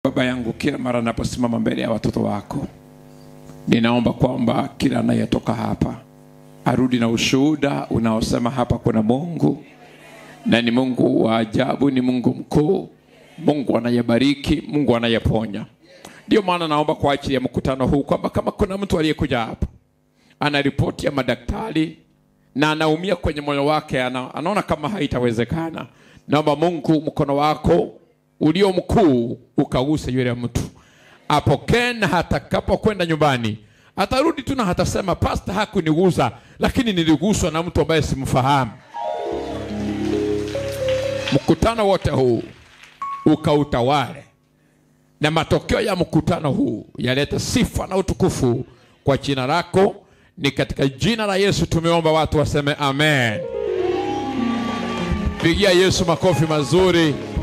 Baba yangu, kila mara naposimama mbele ya watoto wako, ninaomba kwamba kila anayetoka hapa arudi na ushuhuda unaosema hapa kuna Mungu na ni Mungu wa ajabu, ni Mungu mkuu, Mungu anayebariki, Mungu anayeponya. Ndio maana naomba kwa ajili ya mkutano huu kwamba kama kuna mtu aliyekuja hapa ana ripoti ya madaktari na anaumia kwenye moyo wake, ana, anaona kama haitawezekana, naomba Mungu mkono wako ulio mkuu ukaguse yule mtu, apokee na hatakapokwenda nyumbani atarudi tu na hatasema pasta hakunigusa, lakini niliguswa na mtu ambaye simfahamu. Mkutano wote huu ukautawale, na matokeo ya mkutano huu yalete sifa na utukufu kwa jina lako. Ni katika jina la Yesu tumeomba, watu waseme amen. Pigia Yesu makofi mazuri.